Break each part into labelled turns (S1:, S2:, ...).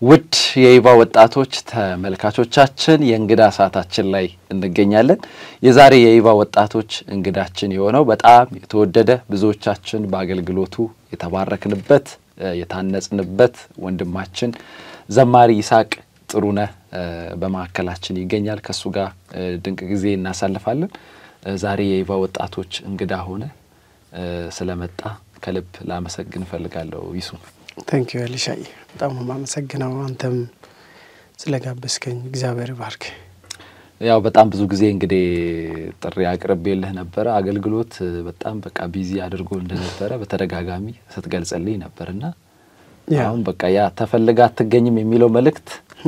S1: ውድ የይባ ወጣቶች ተመልካቾቻችን የእንግዳ ሰዓታችን ላይ እንገኛለን። የዛሬ የይባ ወጣቶች እንግዳችን የሆነው በጣም የተወደደ ብዙዎቻችን በአገልግሎቱ የተባረክንበት የታነጽንበት ወንድማችን ዘማሪ ይስሐቅ ጥሩነህ በማዕከላችን ይገኛል። ከእሱ ጋር ድንቅ ጊዜ እናሳልፋለን። ዛሬ የይባ ወጣቶች እንግዳ ሆነ ስለመጣ ከልብ ላመሰግን እፈልጋለሁ። ይሱ
S2: ታንኪ ዩ ኤሊሻዬ፣ በጣም ነው የማመሰግነው አንተም ስለጋበዝከኝ እግዚአብሔር ባርክ።
S1: ያው በጣም ብዙ ጊዜ እንግዲህ ጥሪ አቅርቤልህ ነበረ። አገልግሎት በጣም በቃ ቢዚ አድርጎ እንደነበረ በተደጋጋሚ ስትገልጽልኝ ነበርና አሁን በቃ ያ ተፈልጋ አትገኝም የሚለው መልእክት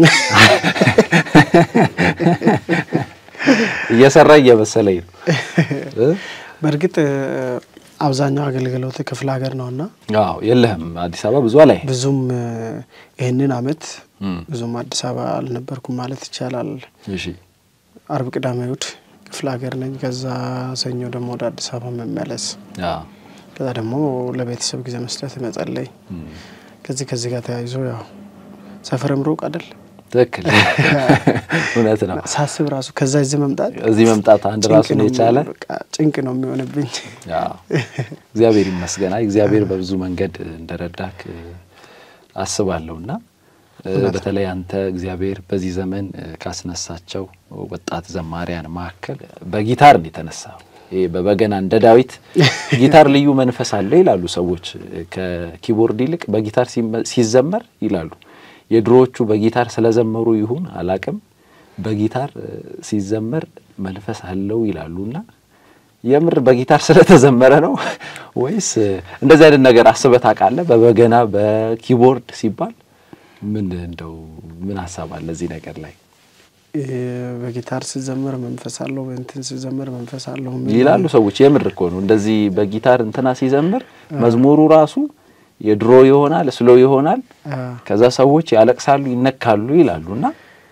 S1: እየሰራ እየመሰለኝ ነው።
S2: በእርግጥ አብዛኛው አገልግሎት ክፍለ ሀገር ነውና
S1: አዎ የለህም አዲስ አበባ ብዙ ላይ
S2: ብዙም ይህንን አመት ብዙም አዲስ አበባ አልነበርኩም ማለት ይቻላል።
S1: እሺ
S2: አርብ፣ ቅዳሜ፣ እሑድ ክፍለ ሀገር ነኝ። ከዛ ሰኞ ደግሞ ወደ አዲስ አበባ መመለስ፣ ከዛ ደግሞ ለቤተሰብ ጊዜ መስጠት፣ መጸለይ ከዚህ ከዚህ ጋር ተያይዞ ያው ሰፈርም ሩቅ አይደል?
S1: ትክክል እውነት ነው።
S2: ሳስብ ራሱ ከዛ እዚህ መምጣት
S1: እዚህ መምጣት አንድ ራሱን የቻለ
S2: ጭንቅ ነው የሚሆንብኝ።
S1: እግዚአብሔር ይመስገና እግዚአብሔር በብዙ መንገድ እንደረዳክ አስባለሁ እና በተለይ አንተ እግዚአብሔር በዚህ ዘመን ካስነሳቸው ወጣት ዘማሪያን መካከል በጊታር ነው የተነሳው። ይሄ በበገና እንደ ዳዊት ጊታር ልዩ መንፈስ አለው ይላሉ ሰዎች። ከኪቦርድ ይልቅ በጊታር ሲዘመር ይላሉ የድሮዎቹ በጊታር ስለዘመሩ ይሁን አላቅም፣ በጊታር ሲዘመር መንፈስ አለው ይላሉና የምር በጊታር ስለተዘመረ ነው ወይስ እንደዚህ አይነት ነገር አስበህ ታውቃለህ? በበገና በኪቦርድ ሲባል ምን እንደው ምን ሀሳብ አለ እዚህ ነገር ላይ?
S2: በጊታር ሲዘመር መንፈስ አለው፣ በእንትን ሲዘመር መንፈስ አለው
S1: ይላሉ ሰዎች። የምር እኮ ነው እንደዚህ በጊታር እንትና ሲዘምር መዝሙሩ ራሱ የድሮ ይሆናል ስሎ ይሆናል። ከዛ ሰዎች ያለቅሳሉ ይነካሉ ይላሉና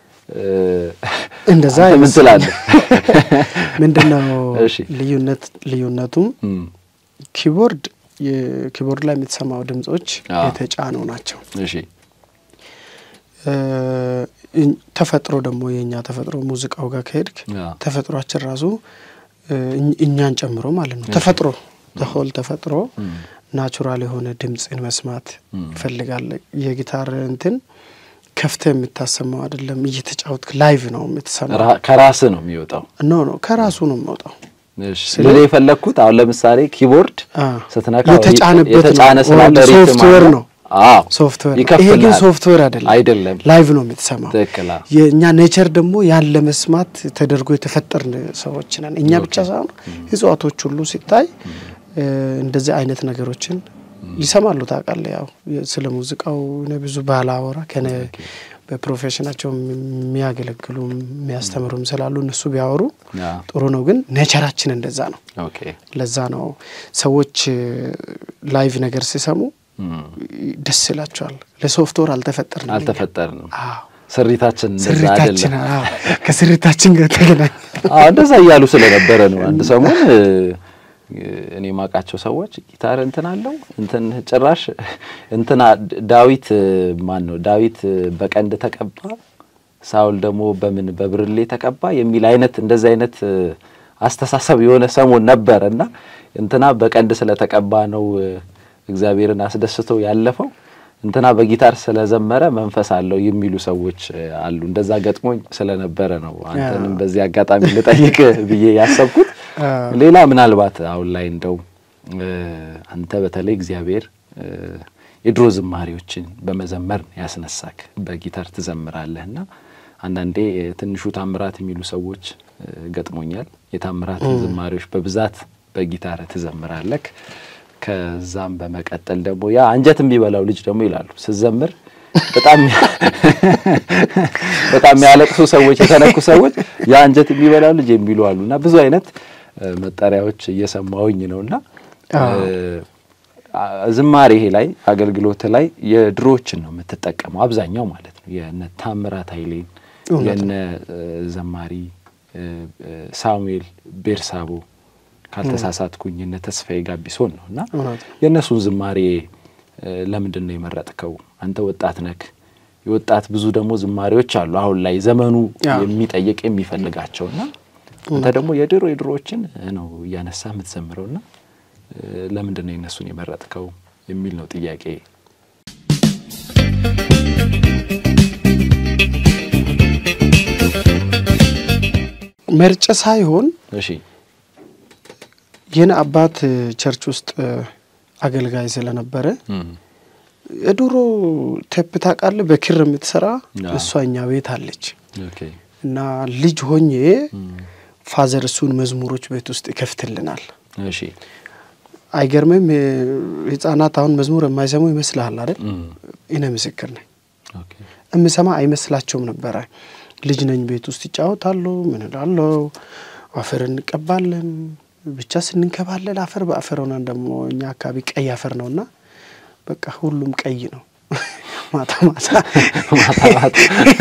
S2: እንደዛ
S1: ምን ትላለህ?
S2: ምንድን ነው ልዩነት? ልዩነቱም ኪቦርድ ኪቦርድ ላይ የምትሰማው ድምጾች የተጫኑ ናቸው።
S1: እሺ
S2: ተፈጥሮ ደግሞ የእኛ ተፈጥሮ ሙዚቃው ጋር ከሄድክ ተፈጥሯችን ራሱ እኛን ጨምሮ ማለት ነው ተፈጥሮ ተሆል ተፈጥሮ ናቹራል የሆነ ድምፅን መስማት ይፈልጋል። የጊታር እንትን ከፍተ የምታሰማው አይደለም፣ እየተጫወትክ ላይቭ ነው የምትሰማው።
S1: ከራስ ነው የሚወጣው።
S2: ኖ ኖ ከራሱ ነው የሚወጣው።
S1: ልል የፈለግኩት አሁን ለምሳሌ ኪቦርድ ስትነካ
S2: የተጫነበት
S1: የተጫነ ስላለ
S2: ሶፍትዌር ነው
S1: አዎ
S2: ሶፍትዌር። ይሄ
S1: ይከፍላል።
S2: ግን ሶፍትዌር አይደለም፣
S1: አይደለም
S2: ላይቭ ነው የምትሰማው።
S1: ትክክል።
S2: የእኛ ኔቸር ደግሞ ያን ለመስማት ተደርጎ የተፈጠርን ሰዎች ነን። እኛ ብቻ ሳይሆን እጽዋቶች ሁሉ ሲታይ እንደዚህ አይነት ነገሮችን ይሰማሉ። ታውቃለህ፣ ያው ስለ ሙዚቃው እኔ ብዙ ባላወራ ከነ በፕሮፌሽናቸው የሚያገለግሉ የሚያስተምሩም ስላሉ እነሱ ቢያወሩ ጥሩ ነው። ግን ኔቸራችን እንደዛ ነው።
S1: ኦኬ
S2: ለዛ ነው ሰዎች ላይቭ ነገር ሲሰሙ ደስ ይላቸዋል። ለሶፍትዌር አልተፈጠርንም፣
S1: አልተፈጠርንም።
S2: አዎ
S1: ስሪታችን እንደዛ
S2: ስሪታችን
S1: አይደለም።
S2: አዎ፣ ከስሪታችን ጋር ተገናኝ
S1: አዎ እንደዛ እያሉ ስለነበረ ነው። አንድ ሰሞን እኔ ማውቃቸው ሰዎች ጊታር እንትን አለው እንትን ጭራሽ እንትና ዳዊት ማን ነው ዳዊት በቀንድ ተቀባ፣ ሳውል ደግሞ በምን በብርሌ ተቀባ የሚል አይነት እንደዚህ አይነት አስተሳሰብ የሆነ ሰሞን ነበረ እና እንትና በቀንድ ስለተቀባ ነው እግዚአብሔርን አስደስቶ ያለፈው እንትና በጊታር ስለዘመረ መንፈስ አለው የሚሉ ሰዎች አሉ። እንደዛ ገጥሞኝ ስለነበረ ነው አንተንም በዚህ አጋጣሚ ልጠይቅ ብዬ ያሰብኩት። ሌላ ምናልባት አሁን ላይ እንደው አንተ በተለይ እግዚአብሔር የድሮ ዝማሬዎችን በመዘመር ያስነሳክ በጊታር ትዘምራለህ እና አንዳንዴ ትንሹ ታምራት የሚሉ ሰዎች ገጥሞኛል። የታምራትን ዝማሬዎች በብዛት በጊታር ትዘምራለክ። ከዛም በመቀጠል ደግሞ ያ አንጀት የሚበላው ልጅ ደግሞ ይላሉ ስዘምር በጣም በጣም የሚያለቅሱ ሰዎች የተነኩ ሰዎች ያ አንጀት የሚበላው ልጅ የሚሉ አሉ እና ብዙ አይነት መጠሪያዎች እየሰማሁኝ ነውና ዝማሬ ይሄ ላይ አገልግሎት ላይ የድሮዎችን ነው የምትጠቀመው አብዛኛው ማለት ነው። የነ ታምራት ኃይሌን የነ ዘማሪ ሳሙኤል ቤርሳቦ ካልተሳሳትኩኝ እነ ተስፋዬ ጋቢሶን ነው እና የእነሱን ዝማሬ ለምንድን ነው የመረጥከው? አንተ ወጣት ነክ የወጣት ብዙ ደግሞ ዝማሬዎች አሉ አሁን ላይ ዘመኑ
S2: አዎ።
S1: የሚጠይቅ የሚፈልጋቸውና አንተ ደግሞ የድሮ የድሮዎችን ነው እያነሳ የምትዘምረውና እ፣ ለምንድን ነው የነሱን የመረጥከው የሚል ነው ጥያቄ።
S2: መርጨ ሳይሆን
S1: እሺ
S2: የኔ አባት ቸርች ውስጥ እ፣ አገልጋይ ስለነበረ
S1: እም፣
S2: የድሮ ቴፕ ታውቃለህ፣ በክር የምትሰራ
S1: አዎ።
S2: እሷ እኛ ቤት አለች
S1: ኦኬ
S2: እና ልጅ ሆኜ
S1: እም፣
S2: ፋዘር እሱን መዝሙሮች ቤት ውስጥ ይከፍትልናል።
S1: እሺ
S2: አይገርምም? እ፣ ህጻናት አሁን መዝሙር የማይሰሙ ይመስልሃል አይደል?
S1: እም፣
S2: እኔ ምስክር ነኝ።
S1: ኦኬ
S2: የምሰማ አይመስላቸውም ነበረ። ልጅ ነኝ፣ ቤት ውስጥ ይጫወታሉ። ምን እላለሁ፣ አፈር እንቀባለን። ብቻ ስንንከባለል አፈር በአፈር ሆነን ደግሞ እኛ አካባቢ ቀይ አፈር ነውና በቃ ሁሉም ቀይ ነው። ማታ ማታ
S1: ማታ ማታ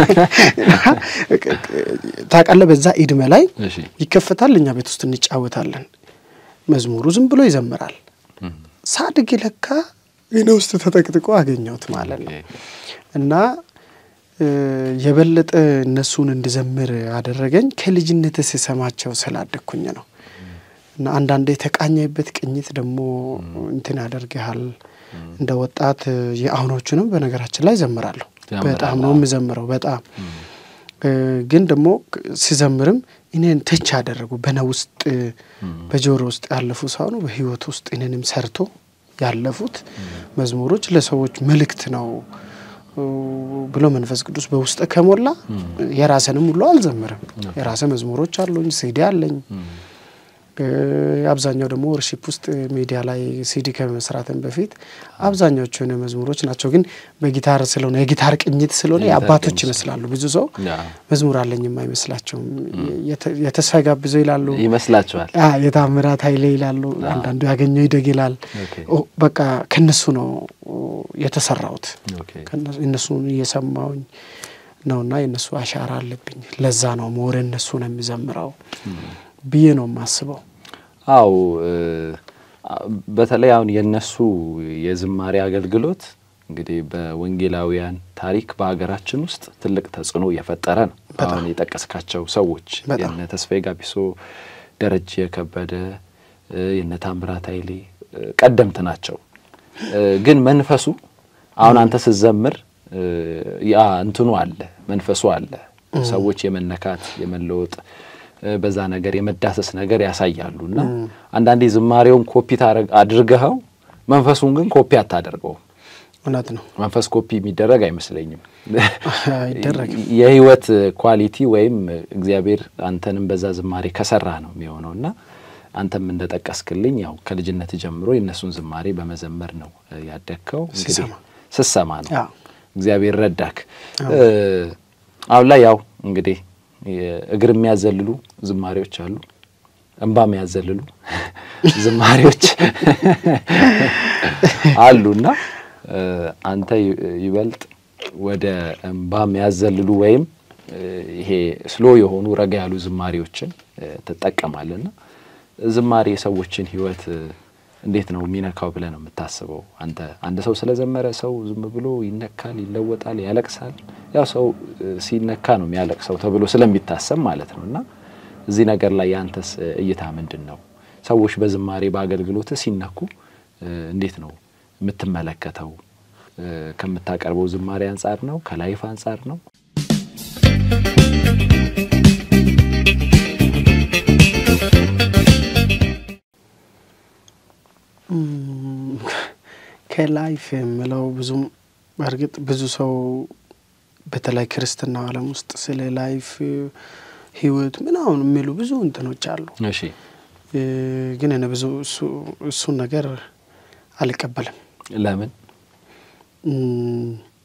S2: ታውቃለህ፣ በዛ ኢድሜ ላይ
S1: እሺ
S2: ይከፈታል። እኛ ቤት ውስጥ እንጫወታለን። መዝሙሩ ዝም ብሎ ይዘምራል።
S1: እም፣
S2: ሳድግ ለካ እኔ ውስጥ ተጠቅጥቆ አገኘሁት ማለት ነው።
S1: ኦኬ።
S2: እና እ፣ የበለጠ እነሱን እንድዘምር አደረገኝ ከልጅነት ስሰማቸው ስላደግኩኝ ነው። እና አንዳንዴ የተቃኘበት ቅኝት ደግሞ እንትን ያደርግሃል። እንደ ወጣት እ፣ የአሁኖቹንም በነገራችን ላይ ዘምራለሁ።
S1: ትዘምራለህ?
S2: በጣም ነው የምዘምረው። በጣም
S1: እም፣
S2: እ፣ ግን ደግሞ ክ- ሲዘምርም እኔን ተች ያደረጉ በነ ውስጥ እ፣
S1: እም፣
S2: በጆሮ ውስጥ ያለፉ ሳይሆኑ በህይወት ውስጥ እኔንም ሰርቶ ያለፉት መዝሙሮች ለሰዎች መልእክት ነው እ፣ ብሎ መንፈስ ቅዱስ በውስጥ ከሞላ የራሰንም ሁሉ አልዘምርም። የራሰ መዝሙሮች አሉኝ፣ ሲዲ አለኝ።
S1: እም፣
S2: እ፣ አብዛኛው ደግሞ ወርሺፕ ውስጥ ሚዲያ ላይ ሲዲ ከመስራትን በፊት አብዛኛዎቹ የሆነ መዝሙሮች ናቸው። ግን በጊታር ስለሆነ የጊታር ቅኝት ስለሆነ
S1: የጊታር
S2: የአባቶች
S1: ቅኝት
S2: ይመስላሉ። ብዙ ሰው
S1: ያ
S2: መዝሙር አለኝም አይመስላቸውም። የተ- የተስፋ ጋብዞ ይላሉ
S1: ይመስላችኋል?
S2: አ የታምራት ኃይሌ ይላሉ። አንዳንዱ ያገኘው ይደግ ይላል።
S1: ኦኬ
S2: ኦ፣ በቃ ከነሱ ነው የተሰራሁት።
S1: ኦኬ
S2: ከእነሱ- እነሱን እየሰማውኝ ነውና የእነሱ አሻራ አለብኝ። ለዛ ነው ሞር እነሱ ነው የሚዘምረው ብዬ ነው የማስበው።
S1: አው በተለይ አሁን የነሱ የዝማሬ አገልግሎት እንግዲህ በወንጌላውያን ታሪክ በሀገራችን ውስጥ ትልቅ ተጽዕኖ እየፈጠረ ነው። አሁን የጠቀስካቸው ሰዎች
S2: በጣም።
S1: የነ ተስፋዬ ጋቢሶ፣ ደረጀ ከበደ፣ እ፣ የነ ታምራት ኃይሌ እ፣ ቀደምት ናቸው። እ፣ ግን መንፈሱ አሁን አንተ ስትዘምር እ፣ ያ እንትኑ አለ መንፈሱ አለ። ሰዎች የመነካት የመለወጥ እ፣ በዛ ነገር የመዳሰስ ነገር ያሳያሉ እና አንዳንዴ ዝማሬውን ኮፒ ታረግ- አድርገኸው መንፈሱን ግን ኮፒ አታደርገውም።
S2: እውነት ነው
S1: መንፈስ ኮፒ የሚደረግ አይመስለኝም።
S2: አይደረግም።
S1: የህይወት ኳሊቲ ወይም እግዚአብሔር አንተንም በዛ ዝማሬ ከሰራ ነው የሚሆነው እና አንተም እንደጠቀስክልኝ ያው ከልጅነት ጀምሮ የእነሱን ዝማሬ በመዘመር ነው እ፣ ያደግከው። እንግዲህ
S2: ስሰማ።
S1: ስሰማ ነው
S2: አዎ።
S1: እግዚአብሔር ረዳክ። እ፣ አሁን ላይ ያው እንግዲህ እግር የሚያዘልሉ ዝማሬዎች አሉ፣ እንባ የሚያዘልሉ ዝማሬዎች አሉና እ፣ አንተ ይ- ይበልጥ ወደ እንባ የሚያዘልሉ ወይም እ፣ ይሄ ስሎ የሆኑ ረጋ ያሉ ዝማሬዎችን እ፣ ትጠቀማለና ዝማሬ የሰዎችን ህይወት እ፣ እንዴት ነው የሚነካው ብለህ ነው የምታስበው? አንተ አንድ ሰው ስለዘመረ ሰው ዝም ብሎ ይነካል፣ ይለወጣል፣ ያለቅሳል። ያው ሰው እ፣ ሲነካ ነው የሚያለቅሰው ተብሎ ስለሚታሰብ ማለት ነው እና እዚህ ነገር ላይ የአንተስ እ፣ እይታ ምንድን ነው? ሰዎች በዝማሬ በአገልግሎት ሲነኩ እ፣ እንዴት ነው የምትመለከተው? እ፣ ከምታቀርበው ዝማሬ አንጻር ነው? ከላይፍ አንጻር ነው?
S2: እም፣ ከላይፍ የምለው ብዙም በእርግጥ ብዙ ሰው በተለይ ክርስትና ዓለም ውስጥ ስለ ላይፍ ህይወት ምናምን የሚሉ ብዙ እንትኖች አሉ።
S1: እሺ
S2: እ፣ ግን እኔ ብዙ እሱ- እሱን ነገር አልቀበልም።
S1: ለምን?
S2: እም፣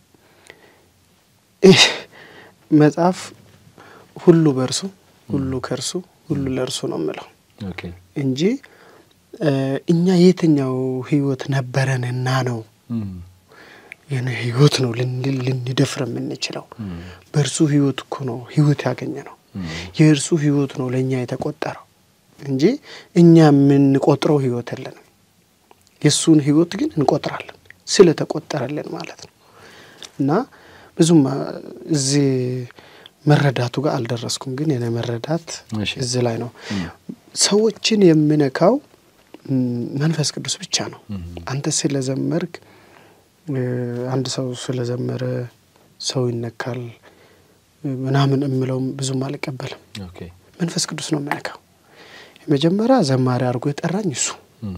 S2: ይህ መጽሐፍ ሁሉ በእርሱ ሁሉ ከእርሱ ሁሉ ለእርሱ ነው የምለው
S1: ኦኬ
S2: እንጂ እ፣ እኛ የትኛው ህይወት ነበረንና ነው
S1: እም፣
S2: የኔ ህይወት ነው ልንል ልንደፍር የምንችለው?
S1: እም፣
S2: በእርሱ ህይወት እኮ ነው ህይወት ያገኘ ነው።
S1: እም፣
S2: የእርሱ ህይወት ነው ለእኛ የተቆጠረው እንጂ እኛ የምንቆጥረው ህይወት የለንም። የእሱን ህይወት ግን እንቆጥራለን ስለተቆጠረልን ማለት ነው። እና ብዙም እዚህ መረዳቱ ጋር አልደረስኩም፣ ግን የኔ መረዳት
S1: እሺ።
S2: እዚህ ላይ ነው። ሰዎችን የሚነካው መንፈስ ቅዱስ ብቻ ነው። አንተ ስለዘመርክ አንድ ሰው ስለዘመረ ሰው ይነካል ምናምን የምለውም ብዙም አልቀበልም።
S1: ኦኬ
S2: መንፈስ ቅዱስ ነው የሚነካው። የመጀመሪያ ዘማሪ አድርጎ የጠራኝ እሱ፣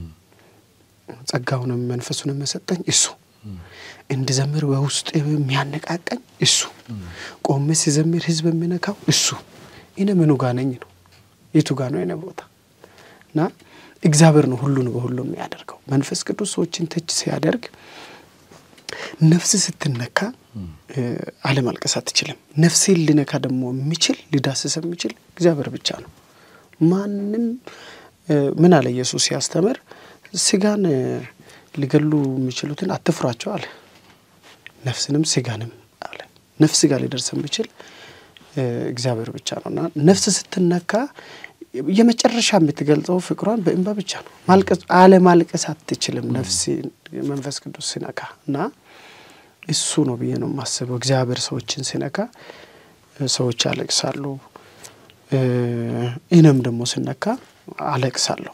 S2: ጸጋውንም መንፈሱንም የሰጠኝ እሱ፣ እንድዘምር በውስጥ የሚያነቃቀኝ እሱ፣ ቆሜ ሲዘምር ህዝብ የሚነካው እሱ። እኔ ምኑ ጋ ነኝ ነው የቱ ጋ ነው የኔ ቦታ? እና እግዚአብሔር ነው ሁሉን በሁሉ የሚያደርገው። መንፈስ ቅዱስ ሰዎችን ተች ሲያደርግ ነፍስ ስትነካ አለማልቀስ አትችልም። ነፍሴን ሊነካ ደግሞ የሚችል ሊዳስስ የሚችል እግዚአብሔር ብቻ ነው። ማንም ምን አለ ኢየሱስ ሲያስተምር ስጋን ሊገሉ የሚችሉትን አትፍሯቸው አለ። ነፍስንም ስጋንም አለ። ነፍስ ጋር ሊደርስ የሚችል እግዚአብሔር ብቻ ነው እና ነፍስ ስትነካ የመጨረሻ የምትገልጸው ፍቅሯን በእንባ ብቻ ነው። ማልቀስ አለማልቀስ አትችልም ነፍስ መንፈስ ቅዱስ ሲነካ እና እሱ ነው ብዬ ነው የማስበው። እግዚአብሔር ሰዎችን ሲነካ ሰዎች ያለቅሳሉ። እኔም ደግሞ ስነካ አለቅሳለሁ።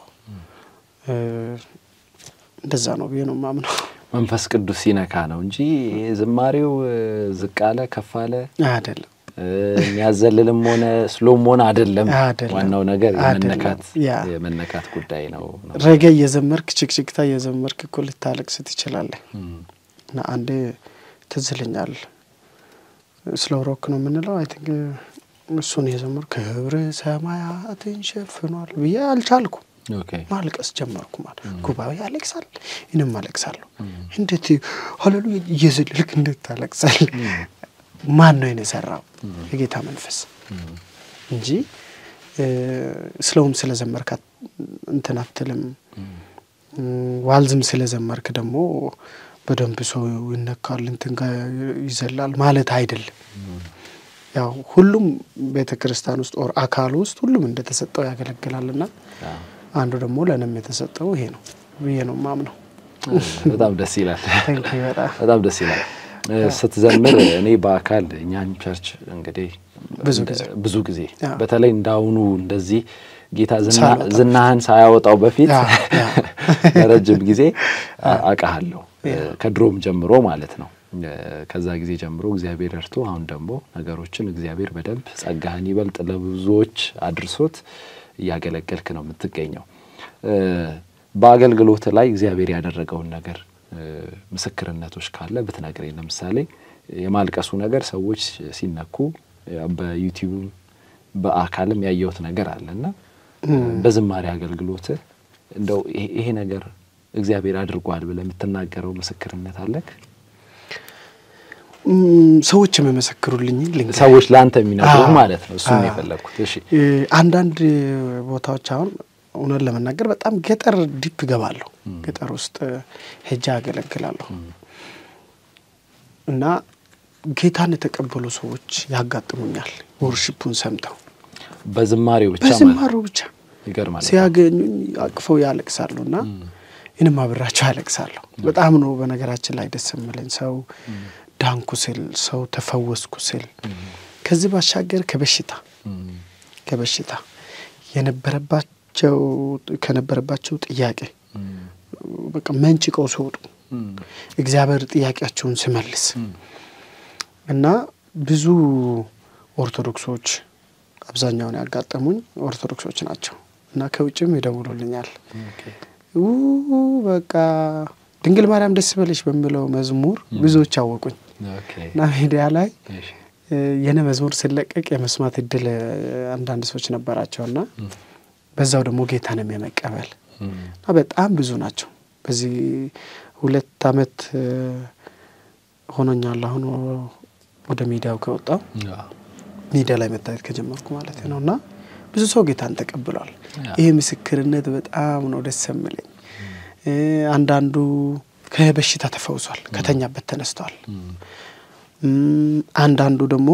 S2: እንደዛ ነው ብዬ ነው የማምነው።
S1: መንፈስ ቅዱስ ሲነካ ነው እንጂ ዝማሬው ዝቅ አለ ከፍ አለ
S2: አይደለም
S1: የሚያዘልልም ሆነ ስሎም ሆነ አይደለም።
S2: አይደለም።
S1: ዋናው ነገር
S2: አይደለም።
S1: የመነካት
S2: ያ
S1: የመነካት ጉዳይ ነው።
S2: ረገ እየዘመርክ ችክችክታ እየዘመርክ እኮ ልታለቅስ ትችላለህ። እና አንዴ ትዝ ይለኛል ስለ ሮክ ነው የምንለው አይ ቲንክ እሱን የዘመር ክብር ሰማያትን ሸፍኗል ብዬ አልቻልኩ
S1: ኦኬ
S2: ማልቀስ ጀመርኩ። ማለት ጉባኤ ያለቅሳል፣ እኔም አለቅሳለሁ። እንዴት ሀሌሉያ እየዘለልክ እንዴት ታለቅሳል? ማን ነው የሰራው? የጌታ መንፈስ እንጂ ስለውም ስለዘመርክ እንትን አትልም። ዋልዝም ስለዘመርክ ደግሞ በደንብ ሰው ይነካል እንትን ጋር ይዘላል ማለት አይደለም። ያው ሁሉም ቤተ ክርስቲያን ውስጥ ኦር አካል ውስጥ ሁሉም እንደተሰጠው ያገለግላልና አንዱ ደግሞ ለእኔም የተሰጠው ይሄ ነው ብዬ ነው ማምነው።
S1: በጣም ደስ ይላል።
S2: ታንክ ዩ በጣም
S1: በጣም ደስ ይላል። ስትዘምር እኔ በአካል እኛን ቸርች እንግዲህ
S2: ብዙ ጊዜ
S1: ብዙ ጊዜ
S2: ያ።
S1: በተለይ እንዳሁኑ እንደዚህ ጌታ ዝና-
S2: ሳያወጣ።
S1: ዝናህን ሳያወጣው በፊት
S2: ያ፣ ያ።
S1: ለረጅም ጊዜ አውቃሃለሁ ከድሮም ጀምሮ ማለት ነው። ከዛ ጊዜ ጀምሮ እግዚአብሔር እርቶ አሁን ደግሞ ነገሮችን እግዚአብሔር በደንብ ጸጋህን ይበልጥ ለብዙዎች አድርሶት እያገለገልክ ነው የምትገኘው። በአገልግሎት ላይ እግዚአብሔር ያደረገውን ነገር ምስክርነቶች ካለ ብትነግረኝ። ለምሳሌ የማልቀሱ ነገር ሰዎች ሲነኩ በዩቲዩብ በአካልም ያየሁት ነገር አለ እና በዝማሬ አገልግሎት እንደው ይሄ- ይሄ ነገር እግዚአብሔር አድርጓል ብለህ የምትናገረው ምስክርነት አለክ?
S2: ም፣ ሰዎች የመሰክሩልኝ ልንገር።
S1: ሰዎች ለአንተ የሚነግሩ
S2: አዎ።
S1: ማለት ነው። እሱን ነው
S2: አዎ።
S1: የፈለግኩት። እሺ
S2: እ፣ አንዳንድ ቦታዎች አሁን እውነት ለመናገር በጣም ገጠር ዲፕ ገባለሁ። ገጠር ውስጥ ሄጃ አገለግላለሁ እና ጌታን የተቀበሉ ሰዎች ያጋጥሙኛል። ወርሽፑን ሰምተው
S1: በዝማሬው ብቻ ማለት
S2: በዝማሩ ብቻ
S1: ይገርማል።
S2: ሲያገኙኝ አቅፈው ያለቅሳሉ እና እኔም አብራቸው ያለቅሳለሁ። በጣም ነው በነገራችን ላይ ደስ የሚለኝ ሰው ዳንኩ ስል፣ ሰው ተፈወስኩ ስል ከዚህ ባሻገር ከበሽታ
S1: እም፣
S2: ከበሽታ የነበረባቸው ከነበረባቸው ጥያቄ
S1: እም፣
S2: በቃ መንጭቀው ሲወጡ
S1: እም፣
S2: እግዚአብሔር ጥያቄያቸውን ሲመልስ እና ብዙ ኦርቶዶክሶች አብዛኛውን ያጋጠሙኝ ኦርቶዶክሶች ናቸው እና ከውጭም ይደውሉልኛል።
S1: ኦኬ።
S2: ው በቃ ድንግል ማርያም ደስ በለሽ በሚለው መዝሙር ብዙዎች አወቁኝ
S1: ኦኬ።
S2: እና ሚዲያ ላይ
S1: እሺ።
S2: እ፣ የኔ መዝሙር ሲለቀቅ የመስማት እድል እ፣ አንዳንድ ሰዎች ነበራቸውና በዛው ደግሞ ጌታንም የመቀበል
S1: እም፣
S2: እና በጣም ብዙ ናቸው። በዚህ ሁለት አመት እ፣ ሆኖኛል አሁን ወደ ሚዲያው ከወጣው
S1: አዎ።
S2: ሚዲያ ላይ መታየት ከጀመርኩ ማለት ነው እና ብዙ ሰው ጌታን ተቀብሏል።
S1: ያ።
S2: ይህ ምስክርነት በጣም ነው ደስ የሚለኝ። እ፣ አንዳንዱ ከበሽታ ተፈውሷል፣ ከተኛበት ተነስቷል።
S1: እም፣
S2: እም፣ አንዳንዱ ደግሞ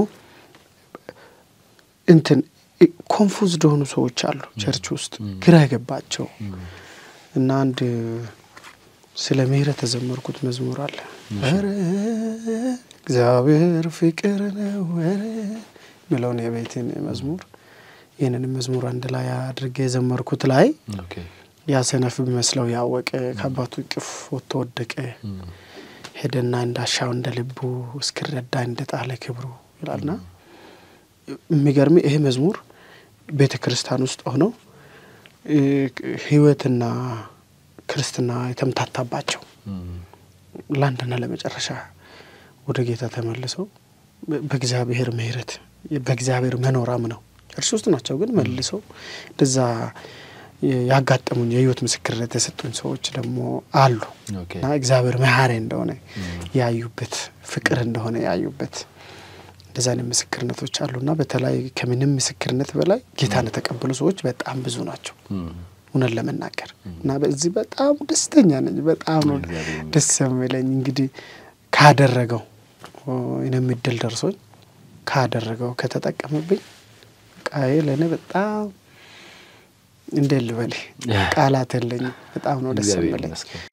S2: እንትን ኮንፉዝድ የሆኑ ሰዎች አሉ ቸርች ውስጥ ግራ የገባቸው እና አንድ ስለ ምህረት የዘመርኩት መዝሙር አለ። ኧረ እግዚአብሔር ፍቅር ነው የሚለውን የቤትን መዝሙር ይህንን መዝሙር አንድ ላይ አድርጌ የዘመርኩት ላይ
S1: ኦኬ
S2: ያ ሰነፍ ቢመስለው ያወቀ ከአባቱ እቅፍ ወጥቶ ወደቀ ሄደና እንዳሻው እንደ ልቡ እስክረዳ እንደ ጣለ ክብሩ ይላልና የሚገርም ይሄ መዝሙር ቤተ ክርስቲያን ውስጥ ሆነው እ፣ ሕይወትና ክርስትና የተምታታባቸው ለአንድና ለመጨረሻ ወደ ጌታ ተመልሰው በ- በእግዚአብሔር ምሕረት በእግዚአብሔር መኖራም ነው እርሱ ውስጥ ናቸው። ግን መልሰው እንደዛ የ- ያጋጠሙኝ የህይወት ምስክርነት የሰጡኝ ሰዎች ደግሞ አሉ
S1: ኦኬ
S2: እና እግዚአብሔር መሐሪ እንደሆነ ያዩበት ፍቅር እንደሆነ ያዩበት እንደዛ አይነት ምስክርነቶች አሉና በተለይ ከምንም ምስክርነት በላይ ጌታን የተቀበሉ ሰዎች በጣም ብዙ ናቸው እውነት ለመናገር እና በዚህ በጣም ደስተኛ ነኝ። በጣም ነው
S1: እግዚአብሔር
S2: ደስ የሚለኝ እንግዲህ ካደረገው እኔም እድል ደርሶኝ ካደረገው ከተጠቀምብኝ ቃዬ ለእኔ በጣም እንዴት ልበል ቃላት የለኝም። በጣም ነው ደስ
S1: እግዚአብሔር
S2: የሚለኝ።
S1: ይመስገን።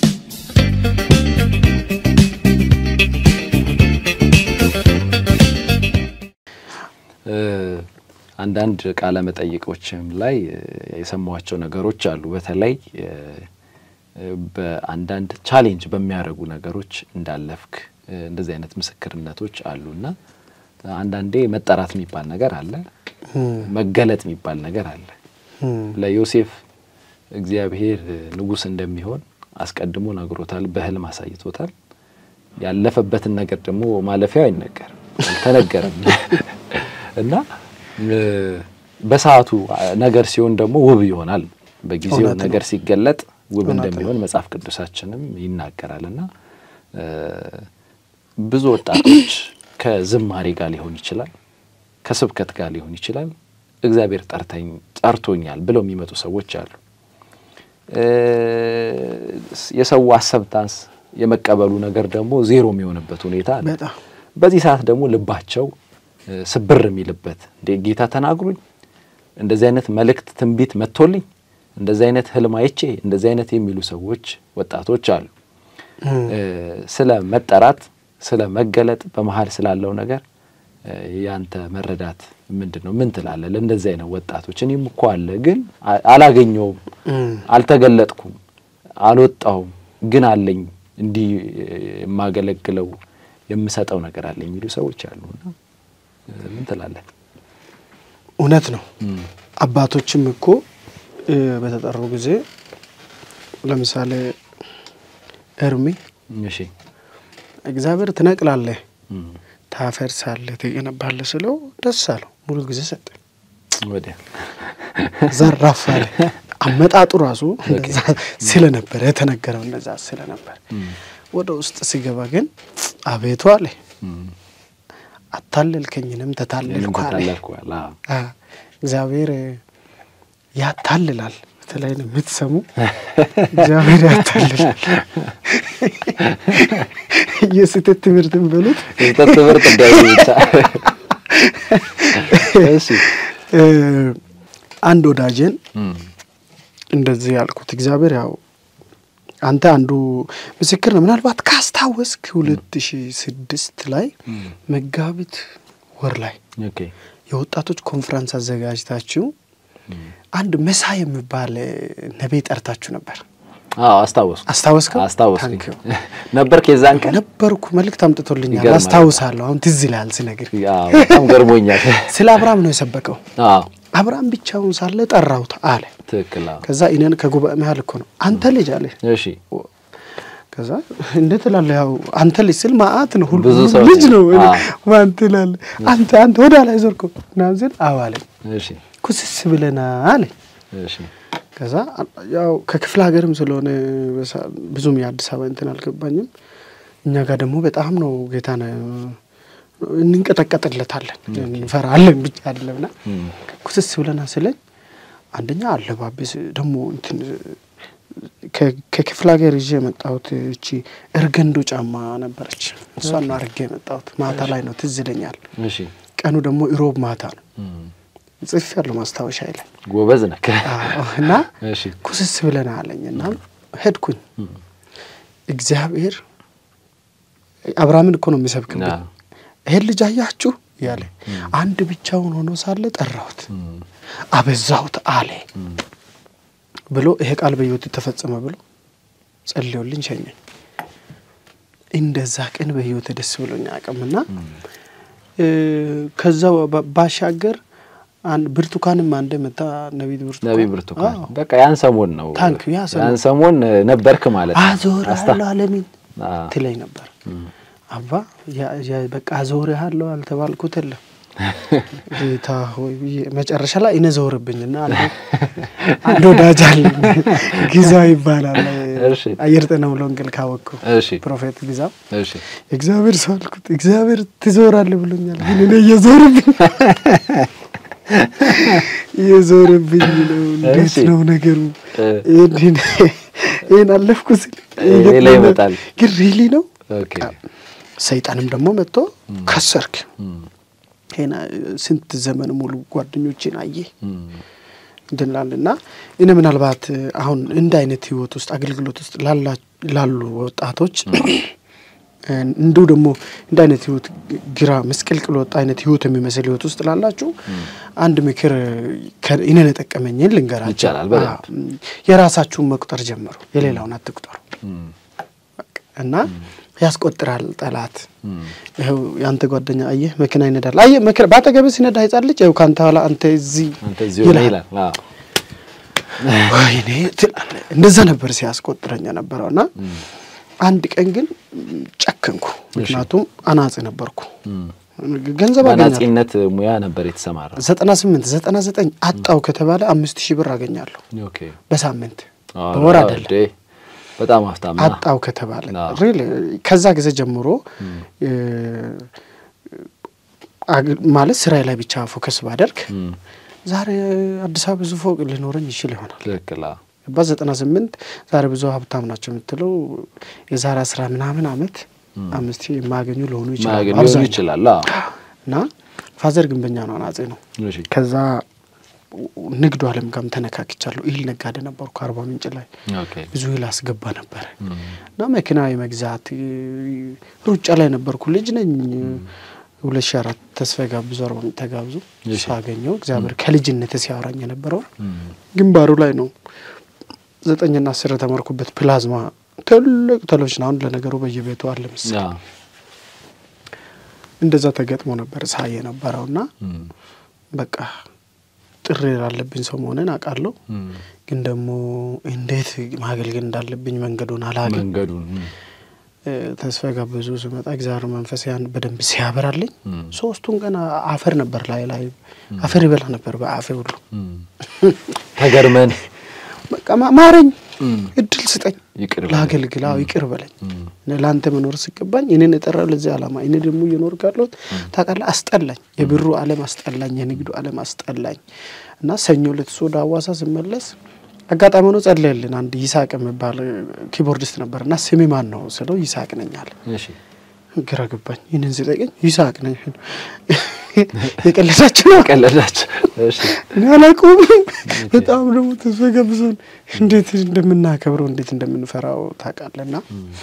S1: እ፣ አንዳንድ ቃለ መጠይቆችም ላይ እ፣ የሰማኋቸው ነገሮች አሉ። በተለይ እ፣ በአንዳንድ ቻሌንጅ በሚያደርጉ ነገሮች እንዳለፍክ እ፣ እንደዚህ አይነት ምስክርነቶች አሉና አንዳንዴ መጠራት የሚባል ነገር አለ፣ መገለጥ የሚባል ነገር አለ።
S2: እም፣
S1: ለዮሴፍ እግዚአብሔር ንጉሥ እንደሚሆን አስቀድሞ ነግሮታል፣ በህልም አሳይቶታል። ያለፈበትን ነገር ደግሞ ማለፊያው አይነገርም፣ አልተነገረም እና እ፣ በሰዓቱ ነገር ሲሆን ደግሞ ውብ ይሆናል። በጊዜው
S2: እውነት ነው።
S1: ነገር ሲገለጥ ውብ
S2: እውነት ነው።
S1: እንደሚሆን መጽሐፍ ቅዱሳችንም ይናገራል እና እ፣ ብዙ ወጣቶች ከዝማሬ ጋር ሊሆን ይችላል፣ ከስብከት ጋር ሊሆን ይችላል። እግዚአብሔር ጠርተኝ ጠርቶኛል ብለው የሚመጡ ሰዎች አሉ። እ፣ የሰው አሰብታንስ የመቀበሉ ነገር ደግሞ ዜሮ የሚሆንበት ሁኔታ አለ።
S2: በጣም
S1: በዚህ ሰዓት ደግሞ ልባቸው እ፣ ስብር የሚልበት እንዴ ጌታ ተናግሮኝ እንደዚህ አይነት መልእክት ትንቢት መጥቶልኝ እንደዚህ አይነት ህልም አይቼ እንደዚህ አይነት የሚሉ ሰዎች ወጣቶች አሉ።
S2: እም፣
S1: እ፣ ስለ መጠራት ስለ መገለጥ በመሀል ስላለው ነገር እ፣ ያንተ መረዳት ምንድን ነው? ምን ትላለህ? ለእንደዚህ አይነት ወጣቶች እኔም እኮ አለ ግን አ- አላገኘውም፣
S2: እም፣
S1: አልተገለጥኩም፣ አልወጣሁም፣ ግን አለኝ እንዲህ እ፣ የማገለግለው የምሰጠው ነገር አለኝ የሚሉ ሰዎች አሉና እ፣ ምን ትላለህ?
S2: እውነት ነው።
S1: እም፣
S2: አባቶችም እኮ እ፣ በተጠሩ ጊዜ ለምሳሌ እርሚ
S1: እሺ
S2: እግዚአብሔር ትነቅላለህ፣
S1: እም፣
S2: ታፈርሳለህ፣ ትገነባለህ ስለው ደስ አለው። ሙሉ ጊዜ ሰጠ።
S1: ወዲያ
S2: ዘራፍ አለ። አመጣጡ ራሱ እንደዛ ስለነበረ የተነገረው እንደዛ ስለነበር
S1: እም፣
S2: ወደ ውስጥ ሲገባ ግን አቤቱ አለ
S1: እም፣
S2: አታለልከኝንም
S1: እኔም
S2: ተታለልኩ አለ።
S1: ተታለልኩ አለ። አዎ።
S2: አ፣ እግዚአብሔር ያታልላል። በተለይ ነው የምትሰሙ እግዚአብሔር ያታልላል። የስህተት ትምህርትን በሉት
S1: ስህተት ትምህርት እንዳይሉ ብቻ እሺ
S2: እ፣ አንድ ወዳጄን
S1: እም፣
S2: እንደዚህ ያልኩት እግዚአብሔር ያው አንተ አንዱ ምስክር ነው። ምናልባት ካስታወስክ ሁለት ሺ ስድስት ላይ
S1: እም፣
S2: መጋቢት ወር ላይ
S1: ኦኬ
S2: የወጣቶች ኮንፈረንስ አዘጋጅታችሁ
S1: እም፣
S2: አንድ መሳይ የሚባል ነቢይ ጠርታችሁ ነበር።
S1: አዎ አስታወስኩ
S2: አስታወስከው?
S1: አስታወስኩኝ
S2: ታንኪዩ።
S1: ነበር ከዛን ቀን
S2: ነበርኩ። መልእክት አምጥቶልኛል፣
S1: ይገርማል።
S2: አስታውሳለሁ። አሁን ትዝ ይልሃል ስነግር።
S1: አዎ በጣም ገርሞኛል
S2: ስለ አብርሃም ነው የሰበከው።
S1: አዎ
S2: አብርሃም ብቻውን ሳለ ጠራሁት አለ።
S1: ትክክል አዎ
S2: ከዛ እኔን ከጉባኤ መሀል እኮ ነው አንተ ልጅ አለ
S1: እሺ
S2: ከዛ እንዴት እላለሁ? ያው አንተ ልጅ ስል ማአት ነው ሁሉ
S1: ብዙ
S2: ሁሉም
S1: ሰው
S2: ልጅ ነው።
S1: አዎ።
S2: ማን ትላለህ? አንተ አንተ ወደ ላይ ዞርኩ ምናምን ስል አዎ አለኝ።
S1: እሺ
S2: ኩስስ ብለና አለኝ።
S1: እሺ
S2: ከዛ ያው ከክፍለ ሀገርም ስለሆነ በሳ- ብዙም የአዲስ አበባ እንትን አልገባኝም። እኛ ጋር ደግሞ በጣም ነው ጌታን እንንቀጠቀጥለታለን እንፈራለን ብቻ አይደለምና
S1: እም፣
S2: ኩስስ ብለና ስለኝ አንደኛ አለባበስ ደግሞ እንትን ከ- ከክፍለ ሀገር ይዤ የመጣሁት እቺ እርገንዶ ጫማ ነበረች። እሷን ነው አድርጌ የመጣሁት። ማታ ላይ ነው ትዝ ይለኛል።
S1: እሺ
S2: ቀኑ ደግሞ ኢሮብ ማታ ነው።
S1: እም፣
S2: ጽፍ ያለው ማስታወሻ ይለን
S1: ጎበዝ ነህ
S2: እና
S1: እሺ
S2: ኩስስ ብለና አለኝ እና ሄድኩኝ።
S1: እም፣
S2: እግዚአብሔር አብርሃምን እኮ ነው የሚሰብክብኝ።
S1: አዎ።
S2: ይሄን ልጅ አያችሁ ያለ አንድ ብቻውን ሆኖ ሳለ ጠራሁት፣ አበዛሁት አለ ብሎ ይሄ ቃል በሕይወት ተፈጸመ ብሎ ጸልዮልኝ ሸኘኝ። እንደዛ ቀን በሕይወት ደስ ብሎኝ አቅምና ከዛ ባ- ባሻገር አንድ ብርቱካንም አንድ መታ ነቢት ብርቱካን
S1: ነቢይ ብርቱካን
S2: አዎ።
S1: በቃ ያን ሰሞን ነው
S2: ታንክ ያ ሰሞን።
S1: ያን ሰሞን ነበርክ ማለት ነው።
S2: አዞር
S1: አስታ-
S2: ያለው አለሚን
S1: አዎ።
S2: ትለኝ ነበር። አባ ያ- ያ- በቃ አዞር ያለው አልተባልኩት የለም ጌታ ሆይ ብዬ መጨረሻ ላይ እኔ ዘወርብኝና አንዱ አንድ ወዳጅ አለኝ ጊዛ ይባላል
S1: እሺ።
S2: አየር ጤና ሙሉ ወንጌል ካወቅኩ
S1: እሺ
S2: ፕሮፌት ጊዛ
S1: እሺ
S2: እግዚአብሔር ሰው አልኩት እግዚአብሔር ትዞራለህ ብሎኛል ግን እኔ እየዞርብኝ እየዞርብኝ ነው እንዴት
S1: እሺ።
S2: ነው ነገሩ
S1: እ።
S2: ይህን ይህን አለፍኩ ስል
S1: ሌላ ይመጣል።
S2: ግን ሪሊ ነው
S1: ኦኬ
S2: ሰይጣንም ደግሞ መጥቶ ከሰርክ
S1: እም፣
S2: ይሄን ስንት ዘመን ሙሉ ጓደኞችን አየ
S1: እም፣
S2: እንድንላል እና እኔ ምናልባት አሁን እንደ አይነት ህይወት ውስጥ አገልግሎት ውስጥ ላላ- ላሉ ወጣቶች እንዲሁ ደግሞ እንደ አይነት ህይወት ግራ መስቀልቅል ወጣ አይነት ህይወት የሚመስል ህይወት ውስጥ ላላችሁ አንድ ምክር ከ- እኔን የጠቀመኝን ልንገራቸው።
S1: ይቻላል፣ በደንብ።
S2: አዎ፣ የራሳችሁን መቁጠር ጀምሩ፣ የሌላውን አትቁጠሩ
S1: እም፣
S2: እና ያስቆጥራል ጠላት።
S1: እም፣
S2: ይኸው የአንተ ጓደኛ አየህ መኪና ይነዳል። አየህ መኪና በአጠገብህ ሲነዳ ህጻን ልጅ ይኸው ከአንተ ኋላ አንተ እዚህ
S1: አንተ እዚህ ሆነ
S2: ይልሃል።
S1: ይላል። አዎ።
S2: ወይኔ ትላለህ። እንደዛ ነበር ሲያስቆጥረኝ የነበረው እና አንድ ቀን ግን ጨከንኩ። ምክንያቱም አናጺ ነበርኩ፣
S1: እም፣
S2: ገንዘብ አገኛለሁ።
S1: በአናጺነት ሙያ ነበር የተሰማራ።
S2: ዘጠና ስምንት ዘጠና ዘጠኝ አጣው ከተባለ አምስት ሺህ ብር አገኛለሁ
S1: ኦኬ
S2: በሳምንት
S1: አዎ፣
S2: በወር
S1: አዎ፣
S2: አይደለም።
S1: እንዴ፣ በጣም ሀብታም ነህ።
S2: አጣው ከተባለ
S1: አዎ።
S2: ሪል ከዛ ጊዜ ጀምሮ እ፣ አግ- ማለት ስራዬ ላይ ብቻ ፎከስ ባደርግ
S1: እም፣
S2: ዛሬ አዲስ አበባ ብዙ ፎቅ ሊኖረኝ ይችል ይሆናል።
S1: ትክክል። አዎ።
S2: በዘጠና ስምንት ዛሬ ብዙ ሀብታም ናቸው የምትለው የዛሬ አስራ ምናምን አመት አምስት ሺህ የማያገኙ ሊሆኑ ይችላሉ
S1: ማያገኝ ሊሆን
S2: አብዛኛው።
S1: ይችላል። አዎ።
S2: እና ፋዘር ግንበኛ ነው፣ አናጺ ነው።
S1: እሺ
S2: ከዛ ንግዱ ዓለም ጋርም ተነካክቻለሁ። እህል ነጋዴ ነበርኩ አርባ ምንጭ ላይ
S1: ኦኬ
S2: ብዙ እህል አስገባ ነበረ
S1: እም፣
S2: እና መኪና የመግዛት እ፣ ሩጫ ላይ ነበርኩ። ልጅ ነኝ። ሁለት ሺ አራት ተስፋ ጋብዙ አርባ ምንጭ ተጋብዙ
S1: እሺ።
S2: ሳገኘው እግዚአብሔር ከልጅነት ሲያወራኝ የነበረው
S1: እም፣
S2: ግንባሩ ላይ ነው። ዘጠኝና አስር የተማርኩበት ፕላዝማ ትልቅ ቴሌቪዥን አሁን ለነገሩ በየቤቱ አለ መሰለኝ።
S1: አዎ።
S2: እንደዛ ተገጥሞ ነበር ሳይ የነበረው እና
S1: እም፣
S2: በቃ ጥሪ ላለብኝ ሰው መሆንን አውቃለሁ።
S1: እም፣
S2: ግን ደግሞ እንዴት ማገልገል እንዳለብኝ መንገዱን አላውቅም።
S1: መንገዱን እም፣
S2: እ፣ ተስፋ ጋበዙ ስመጣ እግዚአብሔር መንፈስ ያን በደንብ ሲያበራልኝ
S1: እም፣
S2: ሶስቱን ቀን አፈር ነበር ላይ ላይ አፈር ይበላ ነበር በአፌ ሁሉ
S1: እም። ተገርመን
S2: በቃ ማ- ማረኝ፣
S1: እም፣
S2: እድል ስጠኝ፣
S1: ይቅር በለኝ።
S2: ላገልግል፣ አዎ ይቅር በለኝ።
S1: እም፣
S2: እኔ ለአንተ መኖር ሲገባኝ እኔን የጠራው ለዚህ ዓላማ እኔ ደግሞ እየኖርኩ ያለሁት ታውቃለህ፣ አስጠላኝ። የብሩ ዓለም አስጠላኝ፣ የንግዱ ዓለም አስጠላኝ እና ሰኞ ዕለት እሱ ወደ ሀዋሳ ስመለስ አጋጣሚ ሆኖ ጸለየልን። አንድ ይስሐቅ የሚባል ኪቦርዲስት ነበር እና ስሜ ማን ነው ስለው ይስሐቅ ነኝ አለ።
S1: እሺ
S2: ግራ ገባኝ። ይህንን ሲጠይቀኝ ይስሐቅ ነኝ የቀለዳችሁ ነው
S1: ቀለዳችሁ። እሺ
S2: እኔ አላውቀውም። በጣም ደግሞ ተስፋ ገብዞን እንዴት እንደምናከብረው እንዴት እንደምንፈራው ታውቃለና